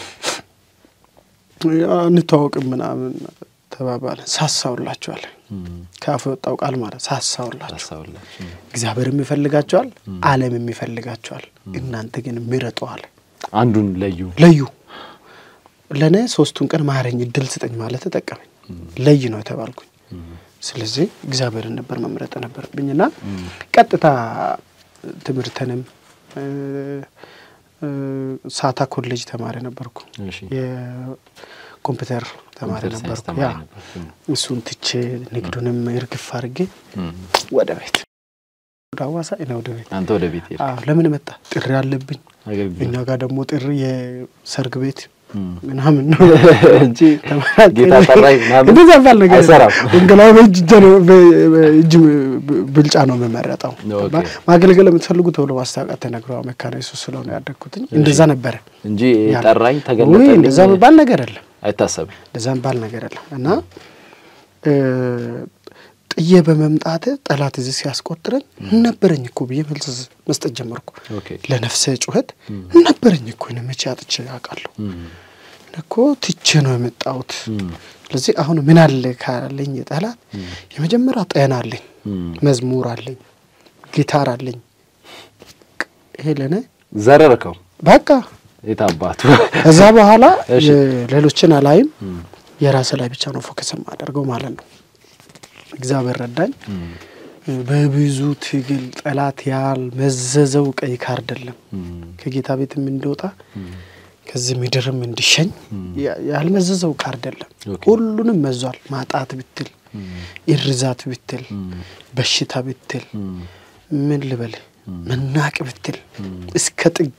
S2: እንተዋወቅም ምናምን ተባባለን። ሳሳውላችኋል
S1: እም፣
S2: ከአፉ የወጣው ቃል ማለት ሳሳውላችሁ።
S1: ታሳውላችሁ። እም፣
S2: እግዚአብሔርም ይፈልጋቸዋል፣ ዓለምም ይፈልጋቸዋል። እናንተ ግን ምረጠዋል፣
S1: አንዱን ለዩ።
S2: ለዩ። ለእኔ ሶስቱን ቀን ማረኝ፣ እድል ስጠኝ ማለት ተጠቀመኝ። ለይ ነው የተባልኩኝ። ስለዚህ እግዚአብሔርን ነበር መምረጥ ነበረብኝና ቀጥታ ትምህርትንም እ፣ እ፣ ሳታ ኮሌጅ ተማሪ ነበርኩ።
S1: እሺ
S2: የኮምፒውተር ተማሪ
S1: ኮምፒውተር ሳይንስ
S2: ነበርኩ።
S1: ተማሪ
S2: ያ
S1: ነበርክ። እም፣
S2: እሱን ትቼ ንግዱንም እርግፍ አድርጌ
S1: እም።
S2: ወደ ቤት ወደ ሀዋሳ እኔ ወደ ቤት
S1: አንተ ወደ ቤት ሄድክ።
S2: አዎ ለምን መጣ? ጥሪ አለብኝ።
S1: አገልግሎት
S2: እኛ ጋር ደግሞ ጥሪ የሰርግ ቤት
S1: እም።
S2: ምናምን ነው
S1: እንጂ ጌታ ጠራኝ ምናምን
S2: እንደዛ ባል ነገር
S1: አይሰራም።
S2: ወንጌላዊ በእጅ እጀ ነው በእጅ ብልጫ ነው የምመረጠው።
S1: ኦኬ።
S2: ገባ? ማገልገል የምትፈልጉ ተብሎ ማስታወቂያ ተነግረው መካነ ኢየሱስ ስለሆነ ያደግኩትኝ እንደዛ ነበረ።
S1: እንጂ
S2: ያ-
S1: ጠራኝ
S2: ውይ
S1: ተገለጠልኝ
S2: እንደዛ ባል ነገር የለም።
S1: አይታሰብም።
S2: እንደዛ ባል ነገር የለም እና እ፣ ጥዬ በመምጣት ጠላት እዚህ ሲያስቆጥረኝ ነበረኝ እኮ ብዬ መልስ መስጠት ጀመርኩ።
S1: ኦኬ
S2: ለነፍሰ ጩኸት ነበረኝ እኮ እኔ መቼ አጥቼ አውቃለሁ።
S1: እም፣
S2: እኔ እኮ ትቼ ነው የመጣሁት። ስለዚህ አሁን ምን አለ ካለኝ ጠላት የመጀመሪያ ጤና አለኝ፣ መዝሙር አለኝ፣ ጊታር አለኝ። ይሄ ለእኔ
S1: ዘረርከው
S2: በቃ
S1: የታባቱ
S2: ከዛ በኋላ
S1: እሺ።
S2: ሌሎችን አላይም፣ የራሴ ላይ ብቻ ነው ፎከስ የማደርገው ማለት ነው። እግዚአብሔር ረዳኝ። በብዙ ትግል ጠላት ያልመዘዘው ቀይ ካርድ የለም። ከጌታ ቤትም እንዲወጣ ከዚህ ምድርም እንዲሸኝ ያ- ያልመዘዘው ካርድ የለም።
S1: ኦኬ።
S2: ሁሉንም መዟል። ማጣት ብትል፣ እርዛት ብትል፣ በሽታ ብትል፣ ምን ልበል መናቅ ብትል እስከ ጥግ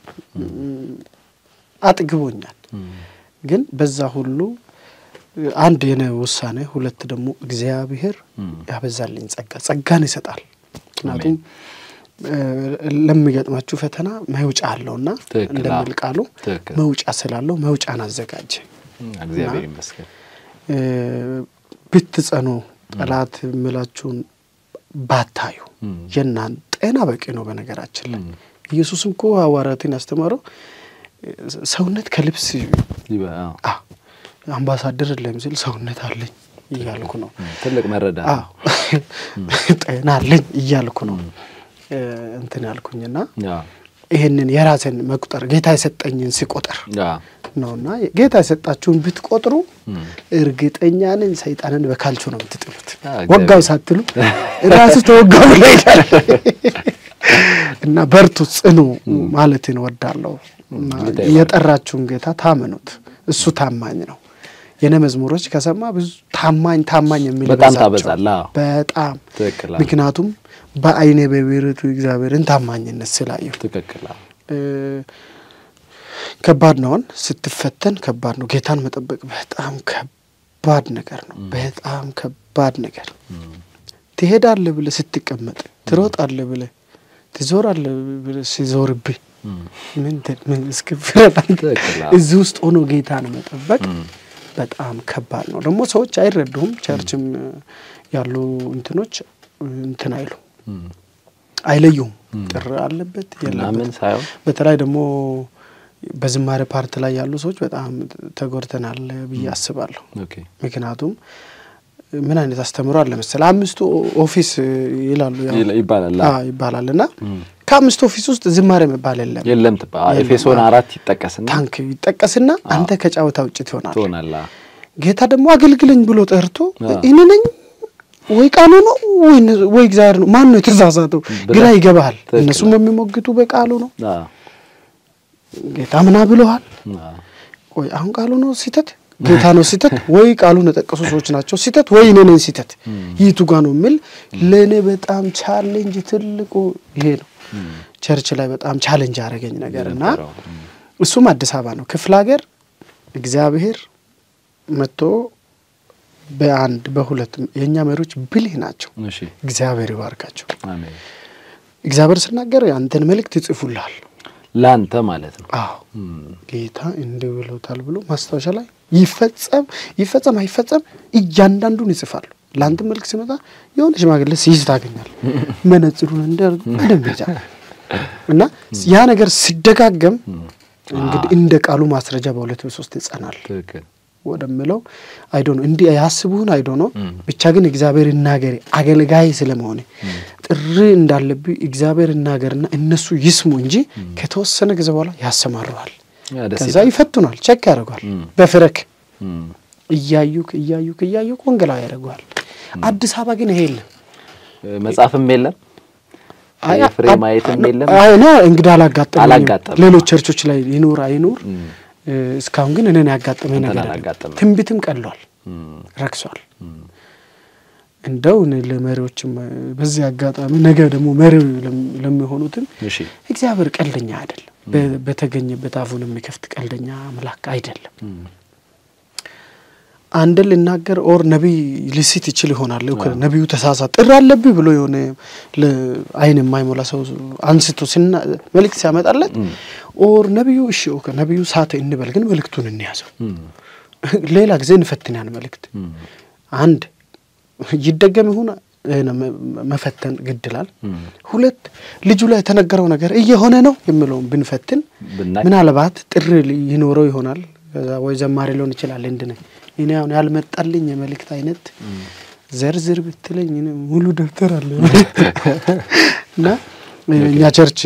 S2: አጥግቦኛል። ግን በዛ ሁሉ አንድ የነ ውሳኔ፣ ሁለት ደግሞ እግዚአብሔር ያበዛልኝ ጸጋ ጸጋን ይሰጣል። ምክንያቱም እ፣ ለሚገጥማችሁ ፈተና መውጫ አለውና
S1: ትክክል፣
S2: እንደሚል
S1: አዎ።
S2: ቃሉ
S1: ትክክል።
S2: መውጫ ስላለው መውጫን አዘጋጀ።
S1: እግዚአብሔር ይመስገን።
S2: እ፣ ብትጸኑ ጠላት የምላችሁን ባታዩ የናን ጤና በቂ ነው። በነገራችን ላይ ኢየሱስም እኮ ሐዋርያትን ያስተማረው እ፣ ሰውነት ከልብስ
S1: ይበ- አዎ።
S2: አ አምባሳደር ለም ሲል ሰውነት አለኝ እያልኩ ነው።
S1: ትልቅ መረዳት
S2: አዎ
S1: ነው።
S2: ጤና አለኝ እያልኩ ነው እ፣ እንትን ያልኩኝና
S1: አዎ።
S2: ይህንን የራሴን መቁጠር ጌታ የሰጠኝን ሲቆጠር
S1: አዎ።
S2: ነውና ጌታ የሰጣችሁን ብትቆጥሩ እርግጠኛ ነኝ ሰይጣንን በካልቾ ነው የምትጥሉት።
S1: አዎ፣
S2: ወጋው ሳትሉ ራሱ ተወጋው ብሎ ይላል እና በርቱ፣ ጽኑ ማለትን ወዳለሁ። እና
S1: ጌታ ይባርክ።
S2: የጠራችሁን ጌታ ታመኑት፣ እሱ ታማኝ ነው። የነ መዝሙሮች ከሰማ ብዙ ታማኝ ታማኝ የሚል
S1: በጣም
S2: ይበዛቸዋል።
S1: ታበዛለህ። አዎ።
S2: በጣም
S1: ትክክል። አዎ።
S2: ምክንያቱም በዓይኔ በብረቱ እግዚአብሔርን ታማኝነት ስላየሁ
S1: ትክክል። አዎ።
S2: እ፣ ከባድ ነውን ስትፈተን ከባድ ነው። ጌታን መጠበቅ በጣም ከባድ ነገር ነው። በጣም ከባድ ነገር ትሄዳለህ ብለህ ስትቀመጥ፣ ትሮጣለህ ብለህ ትዞራለህ ብለህ ሲዞርብህ ምን ት- ምን እስክፍረድ አንተ
S1: ትክክል፣ አዎ።
S2: እዚህ ውስጥ ሆኖ ጌታን መጠበቅ በጣም ከባድ ነው። ደግሞ ሰዎች አይረዱም። ቸርችም ያሉ እንትኖች እንትን አይሉ አይለዩም። ጥር አለበት
S1: ምናምን
S2: የለበት
S1: ሳይሆን
S2: በተለይ ደግሞ በዝማሬ ፓርት ላይ ያሉ ሰዎች በጣም ተጎድተናል ብዬ አስባለሁ።
S1: ኦኬ።
S2: ምክንያቱም ምን አይነት አስተምሮ አለ መሰለህ አምስቱ ኦፊስ ይላሉ ያው
S1: ይል- ይባላል።
S2: አዎ ይባላል እና ከአምስቱ ኦፊስ ውስጥ ዝማሬ መባል የለም።
S1: የለም ትባ
S2: የለም።
S1: ኤፌሶን አራት ይጠቀስና
S2: ታንክ ይጠቀስና አንተ ከጨዋታ ውጭ ትሆናል።
S1: ትሆናለህ። አዎ።
S2: ጌታ ደግሞ አገልግለኝ ብሎ ጠርቶ
S1: አዎ።
S2: እኔ ነኝ ወይ ቃሉ ነው ወይ እነ- ወይ እግዚአብሔር ነው ማን ነው የተሳሳተው?
S1: ብለህ-
S2: ግራ ይገባሃል።
S1: ትክክል።
S2: እነሱም የሚሞግቱ በቃሉ ነው።
S1: አዎ።
S2: ጌታ ምና ብለዋል
S1: አዎ።
S2: ወይ አሁን ቃሉ ነው ሲተት ጌታ ነው ሲተት ወይ ቃሉን የጠቀሱ ሰዎች ናቸው ሲተት ወይ እኔ ነኝ ሲተት ይቱ ጋ ነው የሚል ለእኔ በጣም ቻሌንጅ ትልቁ ይሄ ነው። ቸርች ላይ በጣም ቻሌንጅ ያደረገኝ ነገር እና
S1: የነበረው።
S2: እሱም አዲስ አበባ ነው። ክፍለ ሀገር እግዚአብሔር መጥቶ በአንድ በሁለት የእኛ መሪዎች ብልህ ናቸው።
S1: እሺ።
S2: እግዚአብሔር ይባርካቸው።
S1: አሜን።
S2: እግዚአብሔር ስናገር ያንተን መልእክት ይጽፉልሃል።
S1: ለአንተ ማለት ነው።
S2: አዎ ጌታ እንዲህ ብሎታል ብሎ ማስታወሻ ላይ ይፈጸም ይፈጸም አይፈጸም እያንዳንዱን ይጽፋሉ። ለአንተ መልክ ሲመጣ የሆነ ሽማግሌ ሲይዝ ታገኛል። መነጽሩን እንዳርግ በደንብ ይዛል እና ያ ነገር ሲደጋገም እንግዲህ እንደ ቃሉ ማስረጃ በሁለት በሶስት ይጸናል
S1: ትክክል።
S2: ወደምለው አይዶ ነው እንዲህ ያስቡህን አይዶ ነው ብቻ ግን እግዚአብሔር ይናገር አገልጋይ ስለመሆነ ጥሪ እንዳለብኝ እግዚአብሔር ይናገርና እነሱ ይስሙ እንጂ ከተወሰነ ጊዜ በኋላ ያሰማሩሃል።
S1: ያ ደስ
S2: ከዛ
S1: ይላል።
S2: ይፈቱናል፣ ቸክ ያደርጓል።
S1: እም።
S2: በፍረክ
S1: እም።
S2: እያዩክ እያዩክ እያዩክ ወንጌላዊ ያደርገዋል። አዲስ አበባ ግን ይሄ የለም።
S1: መጽሐፍም የለም
S2: አይ፣
S1: ፍሬ
S2: አ-
S1: ማየትም የለም።
S2: አይ እኔ እንግዲህ አላጋጠመኝም።
S1: አላጋጠመም።
S2: ሌሎች ቸርቾች ላይ ይኑር አይኑር እ፣ እስካሁን ግን እኔን ያጋጠመኝ
S1: አንተን
S2: ነገር የለም።
S1: አላጋጠመም።
S2: ትንቢትም ቀሏል፣
S1: እም።
S2: ረክሷል። እንደው እኔ ለመሪዎችም እ፣ በዚህ አጋጣሚ ነገ ደግሞ መሪው ለም- ለሚሆኑትም
S1: እሺ።
S2: እግዚአብሔር ቀልደኛ አይደለም። በ- በተገኘበት አፉን የሚከፍት ቀልደኛ አምላክ አይደለም። አንድን ልናገር ኦር ነቢይ ልሲት ይችል ይሆናል። እኮ ነቢዩ ተሳሳት ጥሪ አለብህ ብሎ የሆነ ለ- አይን የማይሞላ ሰው አንስቶ ሲና መልእክት ሲያመጣለት ኦር ነቢዩ እሺ ኦኬ ነቢዩ ሳተ እንበል፣ ግን መልእክቱን እንያዘው።
S1: እም።
S2: ሌላ ጊዜ እንፈትን ያን መልእክት
S1: እም።
S2: አንድ ይደገም ይሁን እ፣ መ- መፈተን ግድላል።
S1: እም።
S2: ሁለት ልጁ ላይ የተነገረው ነገር እየሆነ ነው የሚለውን ብንፈትን
S1: ብናይ
S2: ምናልባት ጥሪ ሊ- ይኖረው ይሆናል ከዛ ወይ ዘማሪ ሊሆን ይችላል። እንድ ነኝ እኔ አሁን ያልመጣልኝ የመልእክት አይነት ዘርዝር ብትለኝ እኔ ሙሉ ደብተር አለ እና እኛ ቸርች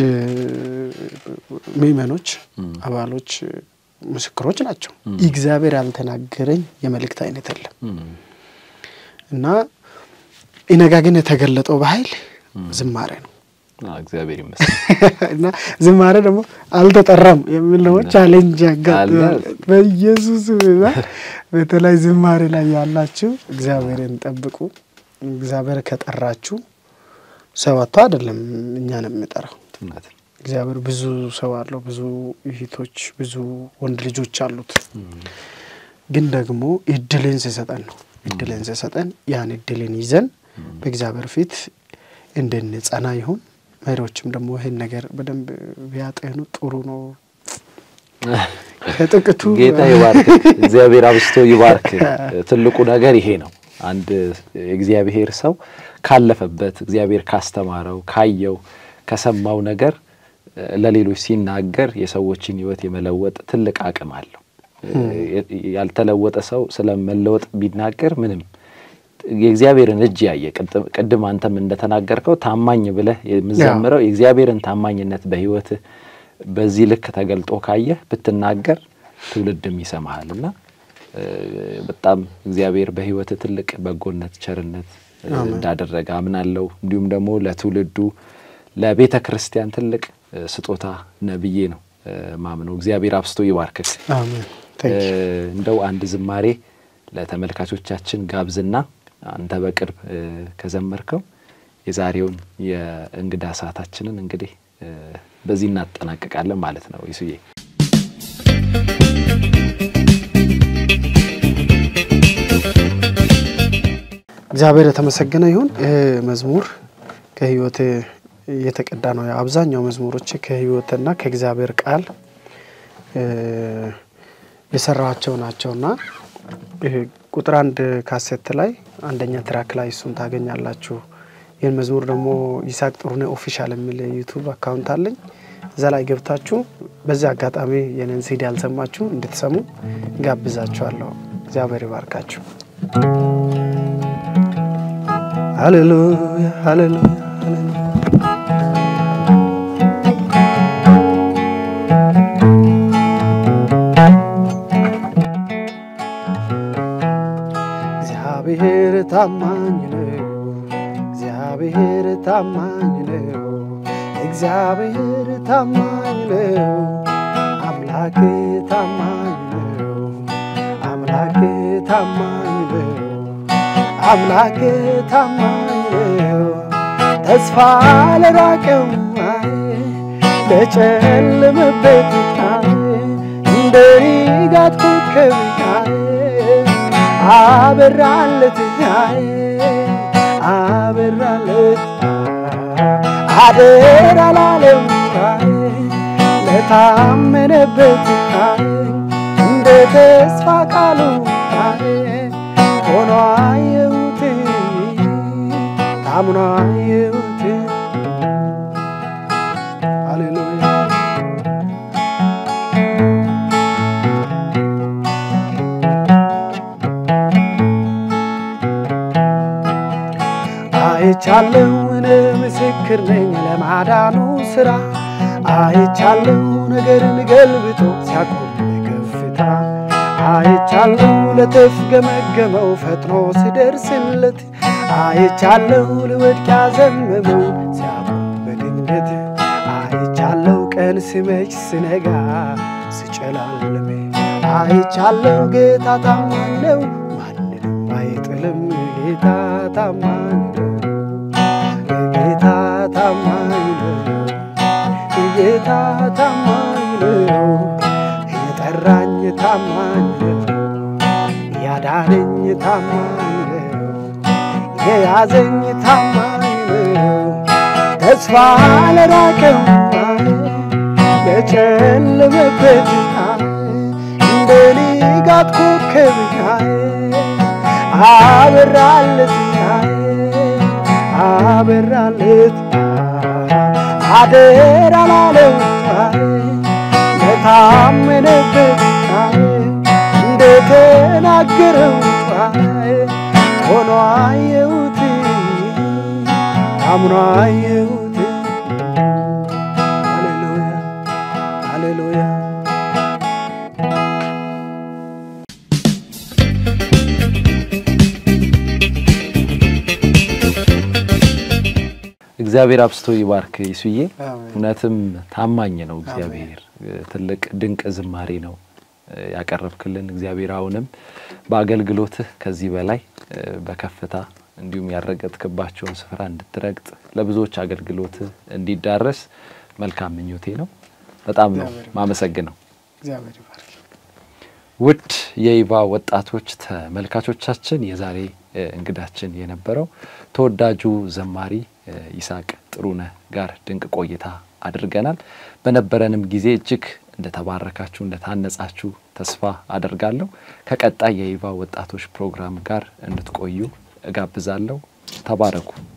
S2: ምእመኖች፣ አባሎች ምስክሮች ናቸው። እግዚአብሔር ያልተናገረኝ የመልእክት አይነት የለም እና ኢነጋ ግን የተገለጠው በኃይል ዝማሬ ነው።
S1: እግዚአብሔር ይመስገን
S2: እና ዝማሬ ደግሞ አልተጠራም የሚል ደግሞ ቻሌንጅ ያጋጥማል። በኢየሱስ እና በተለይ ዝማሬ ላይ ያላችሁ እግዚአብሔርን ጠብቁ። እግዚአብሔር ከጠራችሁ ሰው አጥቶ አይደለም እኛን የሚጠራው። እግዚአብሔር ብዙ ሰው አለው፣ ብዙ እህቶች፣ ብዙ ወንድ ልጆች አሉት። ግን ደግሞ እድልን ሲሰጠን ነው እድልን ሲሰጠን ያን እድልን ይዘን በእግዚአብሔር ፊት እንድንጸና ይሁን። መሪዎችም ደግሞ ይህን ነገር በደንብ ቢያጤኑ ጥሩ ነው። ከጥቅቱ
S1: ጌታ ይባርክ፣ እግዚአብሔር አብስቶ ይባርክ። ትልቁ ነገር ይሄ ነው። አንድ የእግዚአብሔር ሰው ካለፈበት እግዚአብሔር ካስተማረው፣ ካየው፣ ከሰማው ነገር ለሌሎች ሲናገር የሰዎችን ሕይወት የመለወጥ ትልቅ አቅም አለው። ያልተለወጠ ሰው ስለመለወጥ ቢናገር ምንም የእግዚአብሔርን እጅ ያየ ቅድም አንተም እንደተናገርከው ታማኝ ብለህ የምዘምረው የእግዚአብሔርን ታማኝነት በሕይወትህ በዚህ ልክ ተገልጦ ካየህ ብትናገር ትውልድም ይሰማሃል እና በጣም እግዚአብሔር በሕይወትህ ትልቅ በጎነት፣ ቸርነት እንዳደረገ አምናለሁ። እንዲሁም ደግሞ ለትውልዱ ለቤተ ክርስቲያን ትልቅ ስጦታ ነብዬ ነው ማምነው። እግዚአብሔር አብስቶ ይባርክክ። እንደው አንድ ዝማሬ ለተመልካቾቻችን ጋብዝና አንተ በቅርብ ከዘመርከው የዛሬውን የእንግዳ ሰዓታችንን እንግዲህ በዚህ እናጠናቀቃለን ማለት ነው። ይሱዬ
S2: እግዚአብሔር የተመሰገነ ይሁን። መዝሙር ከህይወት የተቀዳ ነው። አብዛኛው መዝሙሮች ከህይወትና ከእግዚአብሔር ቃል የሰራቸው ናቸውና ቁጥር አንድ ካሴት ላይ አንደኛ ትራክ ላይ እሱን ታገኛላችሁ። ይህን መዝሙር ደግሞ ይስሐቅ ጥሩነህ ኦፊሻል የሚል ዩቱብ አካውንት አለኝ። እዛ ላይ ገብታችሁ በዚህ አጋጣሚ የኔን ሲዲ ያልሰማችሁ እንድትሰሙ ጋብዛችኋለሁ። እግዚአብሔር ይባርካችሁ። ሃሌሉያ ሃሌሉያ እግዚአብሔር ታማኝ ነው። እግዚአብሔር ታማኝ ነው። እግዚአብሔር ታማኝ ነው። አምላክ ታማኝ ነው። አምላክ ታማኝ ነው። አምላክ ታማኝ ነው። ተስፋ ለራቀው ለጨለመበት እንደ ንጋት ኮከብ አበራለት አበራለት አደራ ላለው ለታመነበት እንደ ተስፋ ቃሉ ሆኖ አየሁት ታምኖ አየሁት። ሃሌሉያ አይቻለሁ እኔ ምስክር ነኝ ለማዳኑ ስራ አይቻለሁ ነገርን ገልብጦ ሲያቆም ከፍታ አይቻለሁ ለተፍገመገመው ፈጥኖ ሲደርስለት አይቻለሁ ልወድቅ ያዘመመው ሲያቆም በድንገት አይቻለሁ ቀን ሲመሽ ስነጋ ስጨላልም አይቻለሁ ጌታ ታማኝ ነው ማንንም አይጥልም ጌታ ታማኝ ነው ጌታ ታማኝ ነው ጌታ ታማኝ ነው የጠራኝ ታማኝ ነው ያዳነኝ ታማኝ ነው የያዘኝ ታማኝ ነው ተስፋ ለራቀው ለጨለመበት እንደ ንጋት ኮከብ አበራለት አበራለት አደራ ላለው ለታመነበት የተናገረው አይ ሆኖ አየሁት አምኖ አየሁት ሃሌሉያ ሃሌሉያ
S1: እግዚአብሔር አብስቶ ይባርክ ይሱዬ።
S2: አሜን።
S1: እውነትም ታማኝ ነው እግዚአብሔር። ትልቅ ድንቅ ዝማሬ ነው ያቀረብክልን። እግዚአብሔር አሁንም በአገልግሎትህ ከዚህ በላይ በከፍታ እንዲሁም ያረገጥክባቸውን ስፍራ እንድትረግጥ ለብዙዎች አገልግሎትህ እንዲዳረስ መልካም ምኞቴ ነው። በጣም ነው ማመሰግነው።
S2: እግዚአብሔር ይባርክ።
S1: ውድ የይባ ወጣቶች ተመልካቾቻችን የዛሬ እ, እንግዳችን የነበረው ተወዳጁ ዘማሪ እ, ይስሐቅ ጥሩነህ ጋር ድንቅ ቆይታ አድርገናል። በነበረንም ጊዜ እጅግ እንደተባረካችሁ እንደታነጻችሁ ተስፋ አደርጋለሁ። ከቀጣይ የይባ ወጣቶች ፕሮግራም ጋር እንድትቆዩ እጋብዛለሁ። ተባረኩ።